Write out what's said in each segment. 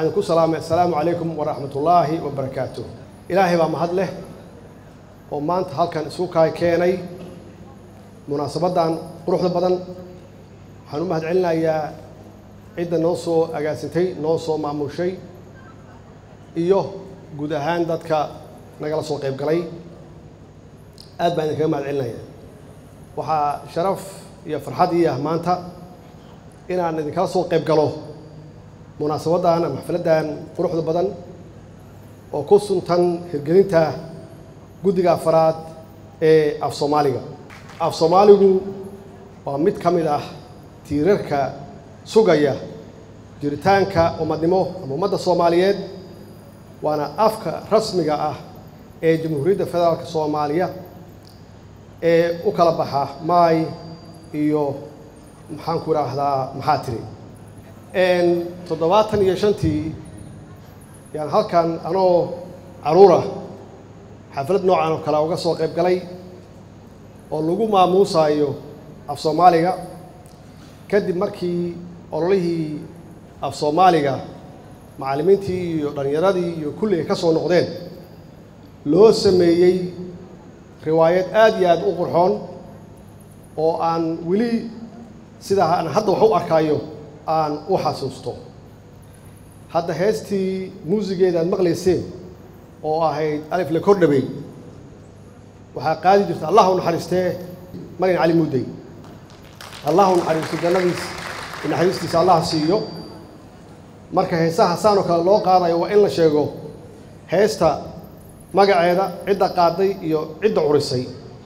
waxaan ku salaamay assalaamu calaykum waraxmat ullaahi wabarakaatuh ilaahay baa mahad leh oo maanta halkan isu kaa keenay munaasabaddan quruxda badan waxaan u mahad celinayaa cidda noo soo agaasintay noo soo maamushay iyo guud ahaan dadka nagala soo qayb galay aad baan idinkaga mahad celinaya waxaa sharaf iyo farxad ii ah maanta inaan idinkala soo qayb galo munaasabaddan ama xafladdan quruxda badan oo ku suntan hirgelinta guddiga afaraad ee af soomaaliga af soomaaligu waa mid ka mid ah tiirarka sugaya jiritaanka ummadnimo ama ummadda soomaaliyeed waana afka rasmiga ah ee jamhuuriyadda federaalka soomaaliya ee u kala baxa maay iyo maxaan ku idhaahdaa maxaa tiri toddobaatan iyo shantii yaan halkan anoo caruura xaflad noocan oo kale uga soo qayb galay oo lagu maamuusaayo af soomaaliga kadib markii ololihii af soomaaliga macallimiintii iyo dhallinyaradii iyo kulli ay ka soo noqdeen loo sameeyey riwaayad aad iyo aad u qurxoon oo aan weli sidaa aan hadda wax u arkaayo aan u xasuusto hadda heestii muusigeeda aad maqlayseen oo ahayd alif la kordhabey waxaa qaadi jirta allah u naxariistee marin cali muddey allah u naxariisto jannadiis naxariistiisa allah siiyo marka heesaha saan oo kale loo qaadayo waa in la sheego heesta magaceeda cidda qaaday iyo cidda curisay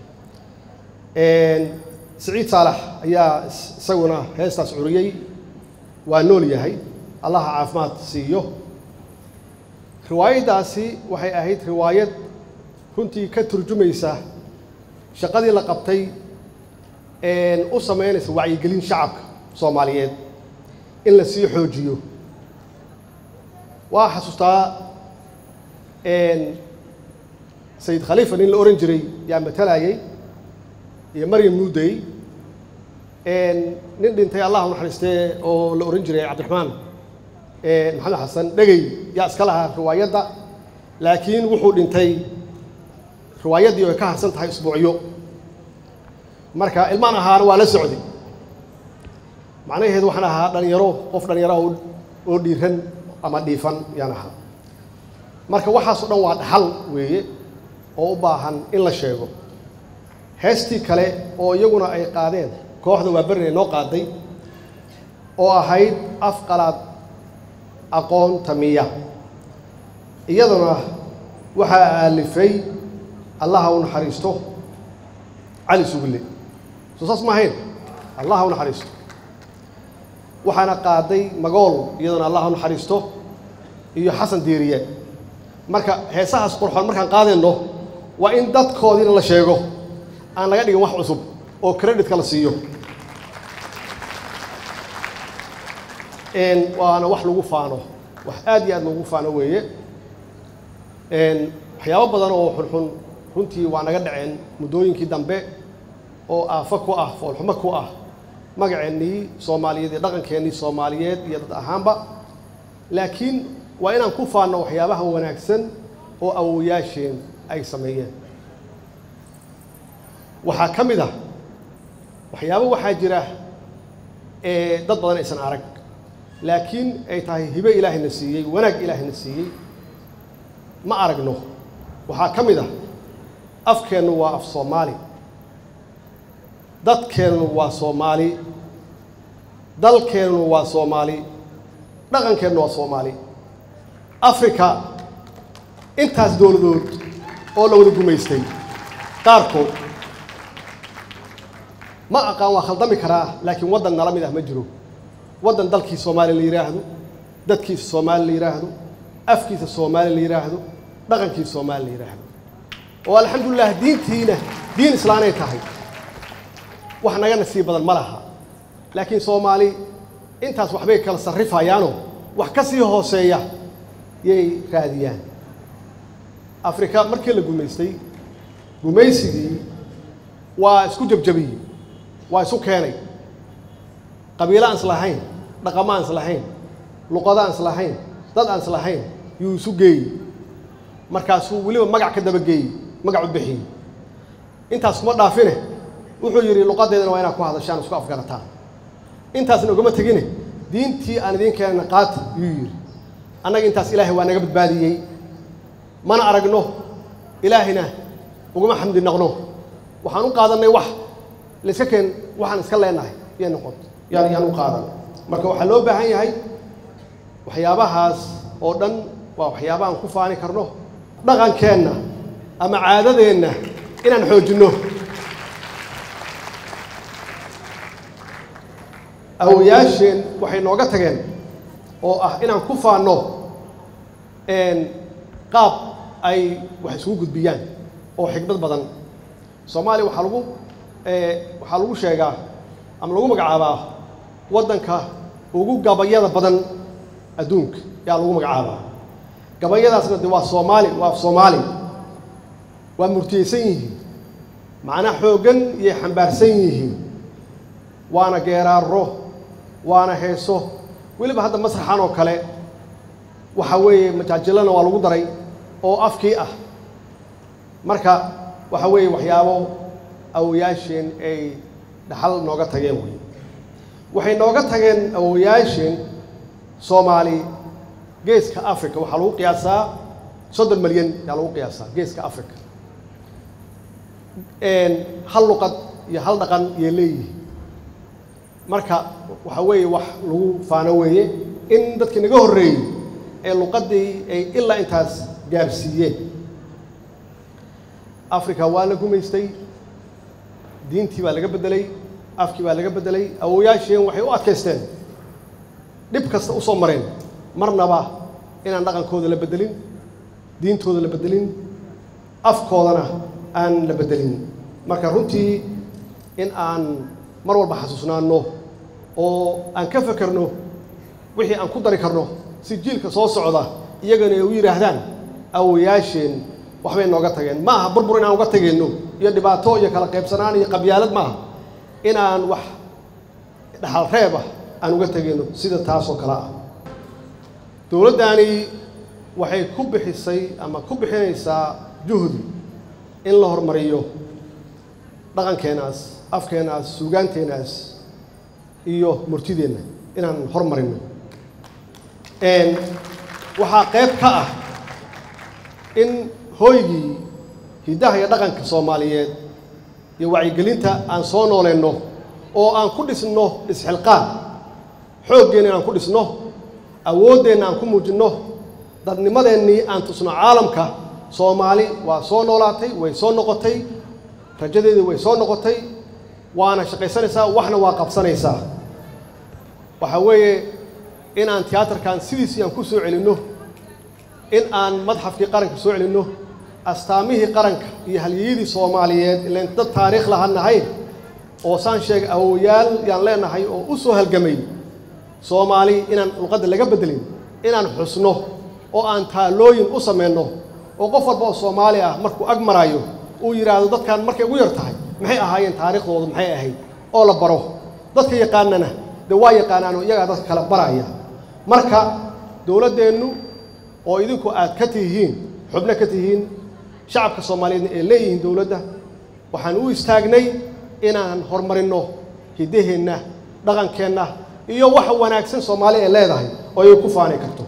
siciid saalax ayaa isaguna heestaas curiyey waa nool yahay allaha caafimaad siiyo riwaayaddaasi waxay ahayd riwaayad runtii ka turjumaysa shaqadii la qabtay u samaynaysa wacyigelin shacabka soomaaliyeed in la sii xoojiyo waa xasuustaa sayid khaliifa nin la ohan jiray yaa matalayay iyo maryam muudey nin dhintay allah u naxariistee oo la ohan jiray cabdiraxmaan maxamed xasan dhegey yaa iska lahaa riwaayadda laakiin wuxuu dhintay riwaayaddii oo ay ka harsan tahay isbuucyo marka ilmaan ahaana waa la socday macnaheedu waxaan ahaa dhalinyaro qof dhalinyaro oo dhiiran ama dhiifan yaan ahaa marka waxaasoo dhan waa dhaxal weeye oo u baahan in la sheego heestii kale oo iyaguna ay qaadeen kooxda waa berinay noo qaaday oo ahayd af qalaad aqoon tamiya iyaduna waxaa aalifay allaha u naxariisto cali sugille soo saas ma ahayn allaha u naxariisto waxaana qaaday magool iyaduna allah u naxariisto iyo xasan diiriye marka heesahaas qurxoon markaan qaadayno waa in dadkoodiina la sheego aan laga dhigin wax cusub oo creditka la siiyo waana wax lagu faano wax aad iyo aad lagu faano weeye waxyaabo badan oo xunxun runtii waa naga dhaceen muddooyinkii dambe oo aafo ku ah foolxumo ku ah magaceennii soomaaliyeed iyo dhaqankeennii soomaaliyeed iyo dad ahaanba laakiin waa inaan ku faanno waxyaabaha wanaagsan oo awowayaasheen ay sameeyeen waxaa ka mid ah waxyaabo waxaa jira ee dad badan aysan arag laakiin ay tahay hibe ilaahayna siiyey wanaag ilaahayna siiyey ma aragno waxaa ka mid ah afkeennu waa af soomaali dadkeennu waa soomaali dalkeennu waa soomaali dhaqankeennu waa soomaali africa intaas dowladood oo la wada gumaystay qaarkood ma aqaan waa khaldami karaa laakiin waddan nala mid ah ma jiro waddan dalkii soomaaliya la yidhaahdo dadkiisa soomaali la yidhaahdo afkiisa soomaali la yidhaahdo dhaqankiisa soomaali la yidhaahdo oo alxamdulilah diintiina diin islaanay tahay wax naga nasiib badan ma laha laakiin soomaali intaas waxbay kala sarrifayaanoo wax ka sii hooseeya yay raadiyaan afrika markii la gumaystay gumaysigii waa isku jabjabiyey waa isu keenay qabiilo aan islahayn dhaqamo aan islahayn luqado aan islahayn dad aan islahayn yuu isu geeyey markaasuu weliba magac ka dabageeyey magac u bixiyey intaas kuma dhaafine wuxuu yidhi luqadeedana waa inaad ku hadashaan isku afgarataan intaasna ugama tegine diintii aan idiin keenana qaata yuu yidhi annaga intaas ilaahay waa naga badbaadiyey mana aragno ilaahayna ugama xamdi naqno waxaan u qaadannay wax layska keen waxaan iska leenahay yay noqoto yaan yaan u qaadan marka waxaa loo baahan yahay waxyaabahaas oo dhan waa waxyaaba aan ku faani karno dhaqankeenna ama caadadeenna inaan xoojinno awayaasheen waxay nooga tageen oo ah inaan ku faanno qaab ay wax isugu gudbiyaan oo xigmad badan soomaaliya waxaa lagu waxaa lagu sheegaa ama lagu magacaabaa waddanka ugu gabayada badan adduunka yaa lagu magacaabaa gabayadaasna de waa soomaali waa soomaali waa murtiyeysan yihiin macnaa xooggan iyo xambaarsan yihiin waana geeraaro waana heeso weliba hadda masraxan oo kale waxa weeye majaajilana waa lagu daray oo afkii ah marka waxa weeye waxyaabo awoyaasheen ay dhaxal nooga tageen wey waxay nooga tageen awoyaasheen soomaali geeska africa waxaa lagu qiyaasaa soddon milyan yaa lagu qiyaasaa geeska africa hal luqad iyo hal dhaqan iyo leeyihi marka waxa weeye wax lagu faano weeye in dadkii naga horreeyey ee luqaddii ay ilaa intaas gaarsiiyeen africa waa la gumaystay diintii baa laga beddelay afkii baa laga beddelay awoyaasheen waxay u adkaysteen dhib kasta u soo mareen marnaba inaan dhaqankooda la beddelin diintooda la beddelin afkoodana aan la beddelin marka runtii in aan mar walba xasuusnaanno oo aan ka fekerno wixii aan ku dari karno si jiilka soo socda iyagana ay u yidhaahdaan awoyaasheen waxbay nooga tageen ma aha burbur inaan uga tegayno iyo dhibaato iyo kala qaybsanaan iyo qabyaalad maaha inaan wax dhaxal reeb ah aan uga tegayno sida taasoo kale ah dowladdaani waxay ku bixisay ama ku bixinaysaa juhdi in la horumariyo dhaqankeenaas afkeenaas suugaanteenaas iyo murtideenna inaan hormarino waxaa qayb ka ah in hooygii hiddaha iyo dhaqanka soomaaliyeed iyo wacyigelinta aan soo nooleenno oo aan ku dhisno isxilqaan xooggeenna inaan ku dhisno awooddeenna aan ku muujinno dadnimadeennii aan tusno caalamka soomaali waa soo noolaatay way soo noqotay rajadeedii way soo noqotay waana shaqaysanaysaa waxna waa qabsanaysaa waxaa weeye in aan tiyaatarkan sidiisii aan ku soo celinno in aan madxafkii qaranka soo celinno astaamihii qaranka iyo halyeyadii soomaaliyeed ilan dad taariikh lahaan nahay oo saan sheegay awoyaal yaan leenahay oo u soo halgamay soomaali inaan luqadda laga beddelin inaan xusno oo aan taalooyin u samayno oo qof walba oo soomaali ah markuu ag maraayo uu yidhaahdo dadkan markay ugu yar tahay maxay ahaayeen taariikhdooda maxay ahayd oo la baro dadka yaqaanana de waa yaqaanaanoo iyagaa dadka kala baraya marka dowladdeennu oo idinku aad ka tihiin xubno ka tihiin shacabka soomaaliyeedna ee leeyihiin dowladda waxaan u istaagnay inaan horumarinno hiddaheenna dhaqankeenna iyo waxa wanaagsan soomaali ay leedahay oo ay ku faani karto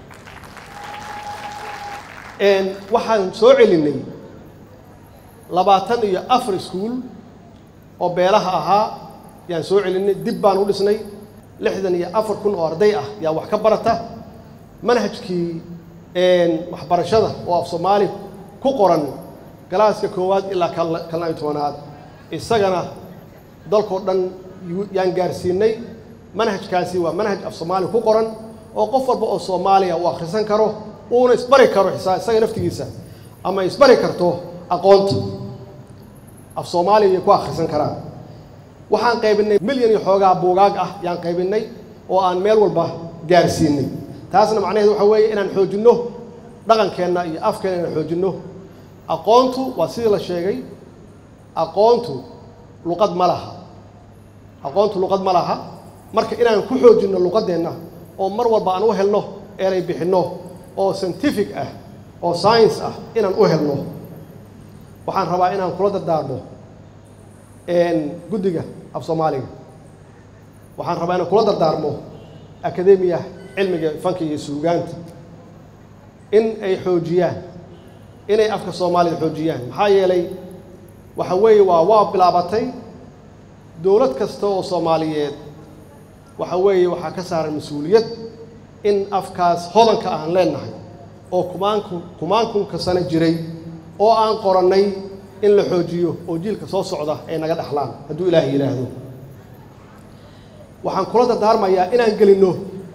waxaan soo celinnay labaatan iyo afar iskuul oo beelaha ahaa yaan soo celinnay dib baan u dhisnay lixdan iyo afar kun oo arday ah yaa wax ka barata manhajkii waxbarashada oo af soomaali ku qoran galaaska koowaad ilaa kalna iyo tobanaad isagana dalkoo dhan yaan gaarsiinay manhajkaasi waa manhaj af soomaali ku qoran oo qof walba oo soomaaliya uu akhrisan karo uuna isbari karo xisaa isaga naftigiisa ama isbari karto aqoonta af soomaaliya ay ku akhrisan karaan waxaan qaybinay milyan iyo xoogaa buugaag ah yaan qaybinay oo aan meel walba gaarsiinay taasna macnaheed waxa weeye inaan xoojinno dhaqankeenna iyo afkeenna inaan xoojinno aqoontu waa sidii la sheegay aqoontu luqad ma laha aqoontu luqad ma laha marka inaan ku xoojinno luqaddeenna oo mar walba aan u helno eray bixinno oo scientific ah oo science ah inaan u helno waxaan rabaa inaan kula dardaarmo guddiga af soomaaliga waxaan rabaa inaan kula dardaarmo akademiya cilmiga fanka iyo suugaanta in ay xoojiyaan inay afka soomaalida xoojiyaan maxaa yeelay waxa weeye waa waa bilaabatay dowlad kasta oo soomaaliyeed waxa weeye waxaa ka saaran mas-uuliyad in afkaas hodanka aan leenahay oo kumaanku kumaankunka sano jiray oo aan qorannay in la xoojiyo oo jiilka soo socda ay naga dhexlaan hadduu ilaahay yidhaahdo waxaan kula dardaarmayaa inaan gelinno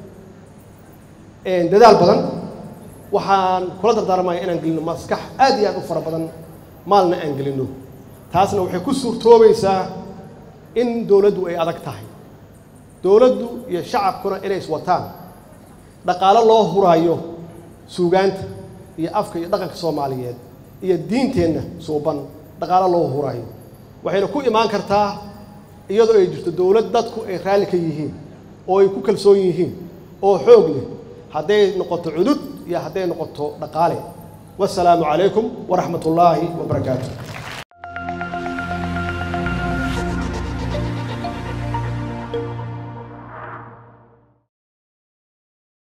dadaal badan waxaan kula dardaarmayaa inaan gelinno maskax aad iyo aad u fara badan maalna aan gelinno taasna waxay ku suurtoobaysaa in dowladdu ay adag tahay dowladdu iyo shacabkuna inay iswataan dhaqaalo loo huraayo suugaanta iyo afka iyo dhaqanka soomaaliyeed iyo diinteenna suuban dhaqaalo loo huraayo waxayna ku imaan kartaa iyadoo ay jirto dowlad dadku ay raalli ka yihiin oo ay ku kalsoon yihiin oo xoog leh hadday noqoto cudud iyo hadday noqoto dhaqaale wasalaamu calaykum waraxmat ullaahi wabarakaatu